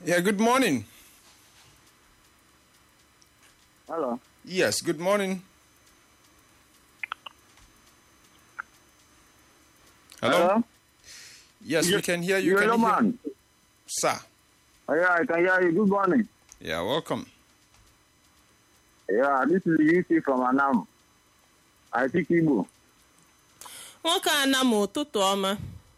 Yeah, good morning. Hello. Yes, good morning. Hello? Yes, we can hear you. You're Can the you hear- man. Sir. Oh, yeah, I can hear you. Good morning. Yeah, welcome. Yeah, this is UC from Anam. I speak Igbo. nwoke a na m ụtụtụ ọma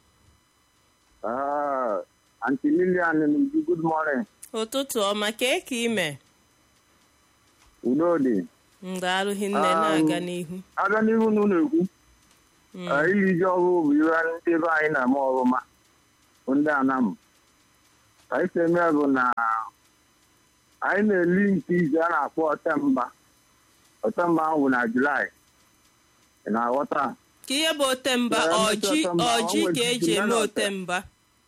Uh, Auntie Lillian, Nuju, good morning. ụtụtụ ọma kee ka ime Udo dị. mgbe arụghị nne Um, na-aga n'ihu Aga n'ihu na unu ekwu. Mm. Uh, iri ji ọhụụ bụ ihe ndị ebe anyị na-eme ọrụma. Bụ ndị Anam. Ka anyị si eme ya bụ na anyị na-eli nke izu a na-akpọ Ọtemba. Ọtemba ahụ bụ na Julaị. Ị na-aghọta? ka ihe bụ otemba Yeah, ọjị otemba, ọjị o ka nwere eji eme ejiji otemba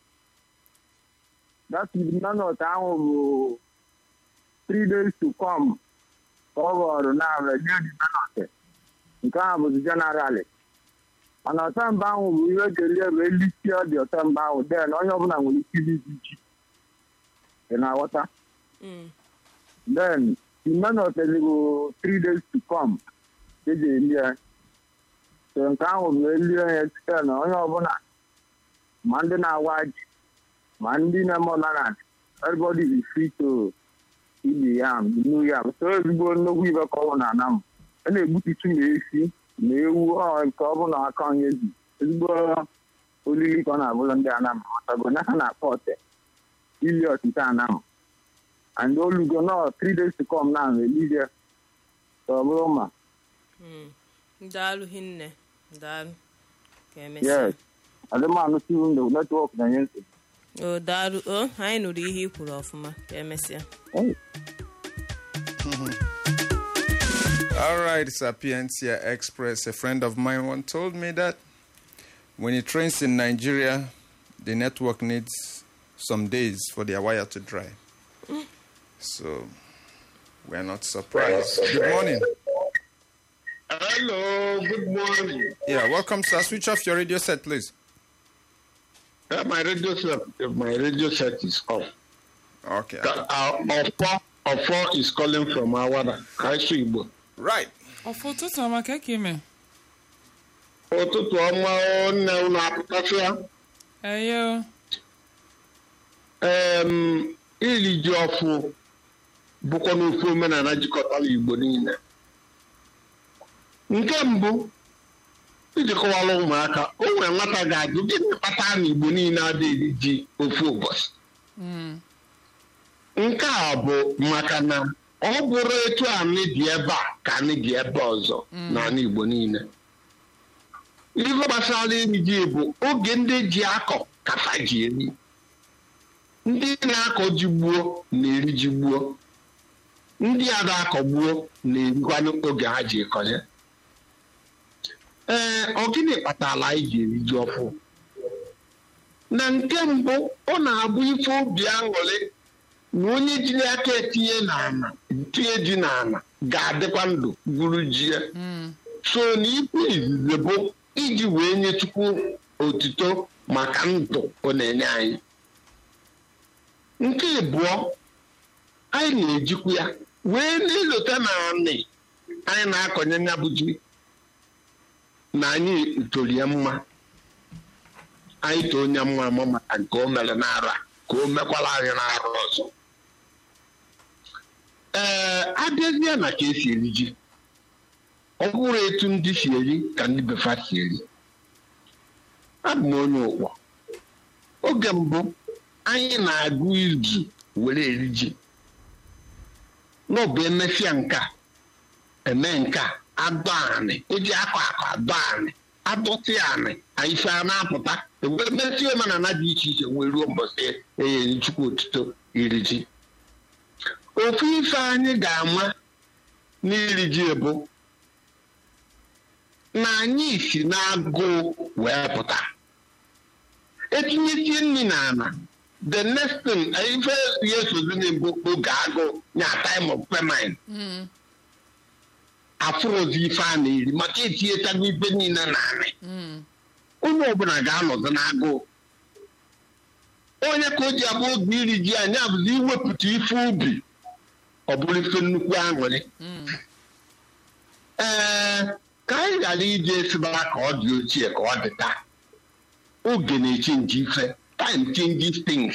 that minute ahụ bụ three days to come ka ọ ghọrọ na redio di minute nke ahụ bụzi generali mana ọtemba ahụ bụ ihe kelie bụ elisi ọ dị ọtemba ahụ den onye ọbụla nwere ike iji ji ị na-aghọta Mm. then the minute bụ three days to come ka eji eli ya so nke ahụ bụ elie ya site na onye ọbụla ma ndị na-awa ji ma ndị na-eme omenala everybody is free to ibi yam new yam so ezigbo nnukwu ibe ka ọ bụ na anam a na-egbututu ma esi ma ewu ọ nke ọ bụ na aka onye ji ezigbo olili ka ọ na-abụrụ ndị anam ọtago na ha na-akpọ ọte ili ọtịta anam and olugo nọ three days to come na elije ka ọ bụrụ ma Mm. daalụghị nne daalụ ka emesịa yes adịmanụ siwu ndụ netwọk na-enye nsogbu o daalụ o anyị nụrụ ihe i kwuru ọfụma ka emesịa Hey. All right, Sapientia Express. A friend of mine once told me that when he trains in Nigeria, the network needs some days for their wire to dry. So we're not surprised. Good morning. Hello, good morning. Yeah, welcome, sir. Switch off your radio set, please. Uh, my radio set, my radio set is off. Okay. Uh, Ofo, Ofo is calling from Awada. Kaisu Igbo. Right. ọfọ ụtụtụ ọma ka ka ime Ụtụtụ ọma o, nne unu apụtasịa. eyo Em, iri ji ọfụ bụkwa n'ofe omenala jikọtara Igbo niile. Nke mbụ, iji kọwara ụmụaka, o nwere nwata ga-ajụ gịnị kpatara na Igbo niile adịghị ji ofu ụbọchị. nke a bụ maka na ọ bụrụ etu anyị dị ebe a ka anyị dị ebe ọzọ n'ala Igbo niile ihe gbasara iri ji bụ oge ndị ji akọ kafa ji eri ndị na-akọ ji gbuo na-eri ji gbuo ndị a na-akọ gbuo na-erikwanụ oge ha ji ekọnye ee ọ gịnị kpatara anyị ji eri ji ọfụ na nke mbụ ọ na-abụ ife obi aṅụrị na onye jiri aka etinye n'ala tinye ji n'ala ga-adịkwa ndụ gwuru ji ya so na ikwu izizi bụ iji wee nye chukwu otuto maka ndụ ọ na-enye anyị nke ịbụọ anyị na-ejikwa ya wee na-elota na anị anyị na-akọnye ya bụ ji na anyị toro ya mma anyị too onye mma ama maka nke o mere n'ara ka o mekwara anyị n'arụ ọzọ ee abịazie na ka esi eri ji ọ bụrụ etu ndị si eri ka ndị befa si eri abụ m onye ụkpọ oge mbụ anyị na-agụ izu were eri ji n'ọbụ emesịa nka eme nka adọ anị eji akọ akọ adọ anị adọtị anị ife a na-apụta ewere mesie omenala dị iche iche wee ruo mbọsị enyere chukwu otuto iri ji ofu ife anyị ga-ama n'iri ji bụ na anyị si n'agụụ wee pụta etinyesie nri n'ala the next thing ife ya esozini bụ oge agụụ nya time of famine afụrụzi ife a na-eri maka etinyetago ife niile n'ala onye ọbụla ga-anọdụ n'agụụ onye ka o ji abụ oge iri ji anyị abụzi iwepụta ife ubi ọ bụrụ ife nnukwu aṅụrị ee ka anyị ghara iji esibara ka ọ dị ochie ka ọ dị taa oge na-echenji ife time changes things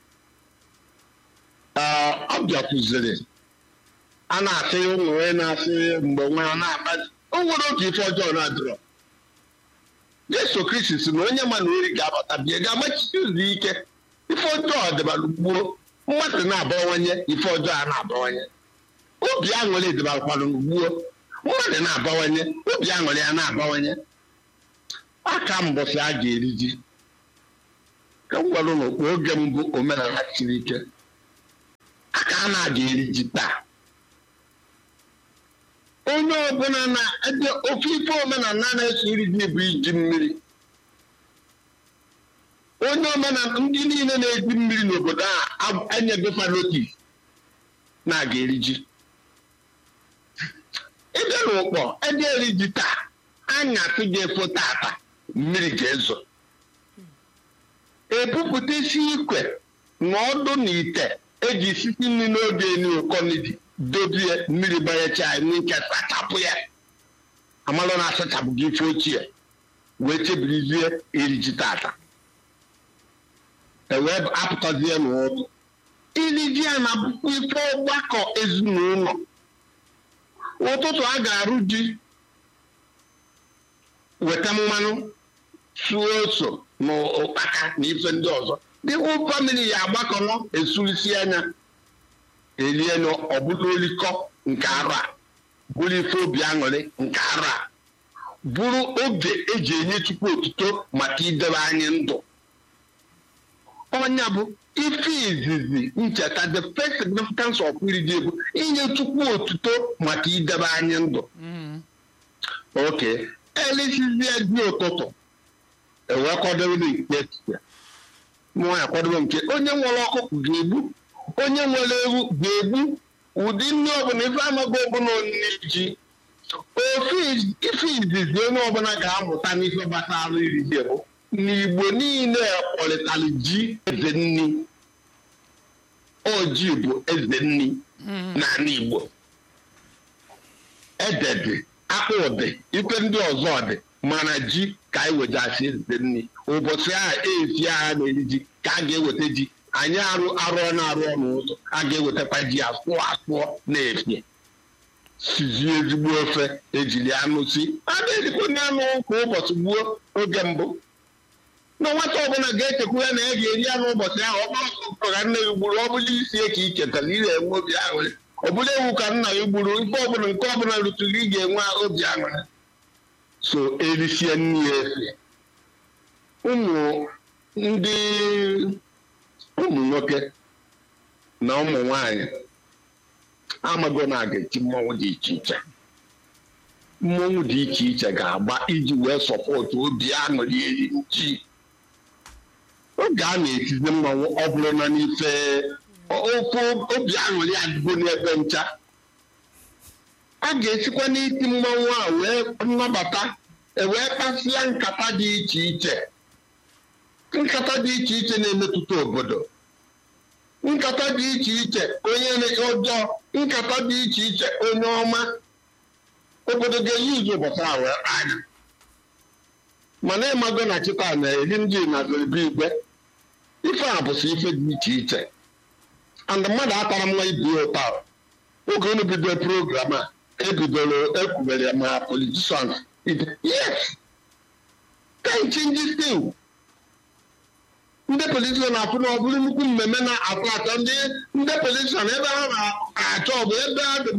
Ee, ọ bịakwuziri a na-asị ụmụ onye na-asị mgbe nwa ya na-akpa o nwere otu ife ọjọọ na-adịrọ Jesu Kristi si na onye ma na ori ga-abata bịa ga-amachite ụzọ ike ife ọjọọ dịbalụ gbuo mmadụ na-abawanye ife ọjọọ a na-abawanye obi aṅụrị dịbalụkwanụ gbuo mmadụ na-abawanye obi aṅụrị ya na-abawanye aka mbọsị a ga-eri ji ka m gwara ụlọ oge mbụ omenala siri ike aka a na-aga eri ji taa onye ọbụla na ede ofe ife omenala na-eso iri ji bụ iji mmiri onye omenala ndị niile na-eji mmiri n'obodo a enyebefa notis na-aga eri ji ebe na ụkpọ ede eri ji taa anya atụ ga-efo tata mmiri ga-ezo ebupụta isi ikwe na ọdụ na ite eji sisi nri n'oge eni okonidi dobie mmiri banyecha n'ike sachapụ ya amalụ na asachapụ gị ife ochie wee chebirizie eriji tata ewee apụtazie n'ụtụ iriji a na-abụkwa ife ọgbakọ ezinụlọ ụtụtụ a ga-arụ ji weta mmanụ suo ose na ụkpaka na ife ndị ọzọ ndị whole family ya agbakọnọ esurisi anya elie ọbụla olikọ nke arụ a bụrụ ife obi aṅụrị nke arụ a bụrụ oge eji enye chukwu otuto maka idebe anyị ndụ ọnya bụ ife izizi ncheta the first significance of iri ji bụ inye chukwu otuto maka idebe anyị ndụ oke elisizie dị ụtụtụ ewee kwadobe nke etiti mụnwa ya kwadobe nke onye nwere ọkụkọ ga-egbu onye nwere ewu ga-egbu ụdị nri ọbụla ife amaghị ọbụla onye ji ofe ife izizi onye ọbụla ga-amụta n'ife gbasara iri ji bụ n'igbo niile kpọrịtara ji eze nni oji bụ eze nni n'ala igbo ede dị akpụ dị ife ndị ọzọ dị mana ji ka anyị wejasi eze nni ụbọchị ahụ ezi agha na-eri ji ka a ga-eweta ji anyị arụ arụ na-arụ ọnụ ụzọ a ga-ewetakwa ji asụọ asụọ na-efie sizie ezigbo ofe ejiri anụ si a na-erikwa ndị anụ kwa ụbọchị gbuo oge mbụ na nwata ọbụla ga-echekwa ya na ya ga-eri anụ ụbọchị ahụ ọ bụrụ ọkụkọ ka nna ya gburu ọ bụla isi ka ị chetara ị na-enwe obi aṅụrị ọ bụla ewu ka nna ya gburu ife ọbụla nke ọbụla rụtụrụ ị ga-enwe obi aṅụrị so erisie nri ya efe ụmụ ndị ụmụ nwoke na ụmụ nwanyị amago na a ga-eti mmọnwụ dị iche iche mmọnwụ dị iche iche ga-agba iji wee sọpọtụ obi aṅụrị eri nchi oge a na-etizi mmọnwụ ọ bụrụ na n'ife ofe obi aṅụrị adịgo n'ebe ncha a ga-esikwa n'iti mmọnwụ a wee nnabata wee kpasịa nkata dị iche iche nkata dị iche iche na-emetụta obodo nkata dị iche iche onye ọjọọ nkata dị iche iche onye ọma obodo ga-eyi izu ụbọchị a wee anya mana ịmago na chịta na-eri ndị na zeribe igwe ife a bụsị ife dị iche iche and mmadụ atara nwa ibi ụta oge unu bido program a ebidoro ekwubere ma politicians yes can change thing ndị politician na-afụ na ọ bụrụ nnukwu mmemme na-atọ atọ ndị ndị politician ebe ha na-achọ ọ bụ ebe